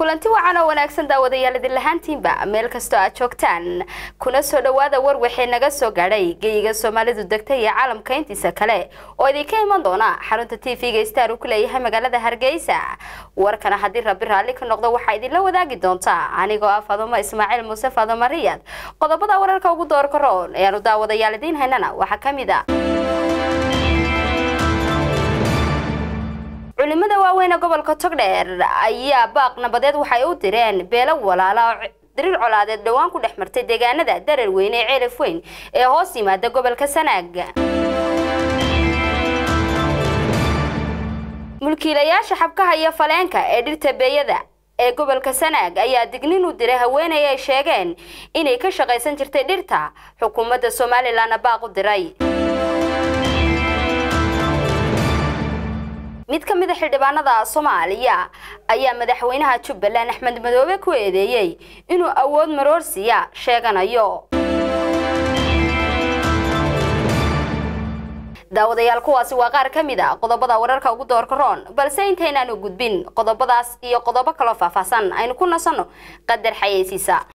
kulanti wacan oo wanaagsan daawadayaal idin lahaantiinba meel kastoo aad joogtaan kuna soo dhowaada war waxay naga soo gaadhay geyiga soomaalidu degta iyo caalamka intiisa kale oo idinka iman doona xarunta t v-ga star uu ku leeyahay magaalada hargeysa warkana haddii rabbi raalli ka noqdo waxaa idinla wadaagi doontaa anigoo ah fadumo ismaaciil muuse fadumo riyad qodobada wararka ugu doorka roon ayaanu daawadayaal idiin haynana waxaa ka mid a culimada waaweyn ee gobolka togdheer ayaa baaq nabadeed waxay u direen beelo walaala oo diriir colaadeed dhowaan ku dhex martay deegaanada darar weyne ee ceelaf weyn ee hoos yimaada gobolka sanaag mulkiilayaasha xabkaha iyo faleenka ee dhirta beeyada ee gobolka sanaag ayaa dignin u diray haweeney ay sheegeen inay ka shaqaysan jirtay dhirta xukuumadda somalilanna baaq u diray mid ka mid a xildhibaanada soomaaliya ayaa madaxweynaha jubbaland axmed madoobe ku eedeeyey inuu awood maroorsiya sheeganayo daawadayaal kuwaasi waa qaar ka mid a qodobada wararka ugu doorka roon balse intaynaanu gudbin qodobadaas iyo qodobo kaloo faahfaahsan aynu ku nasanno qadar xayeysiisa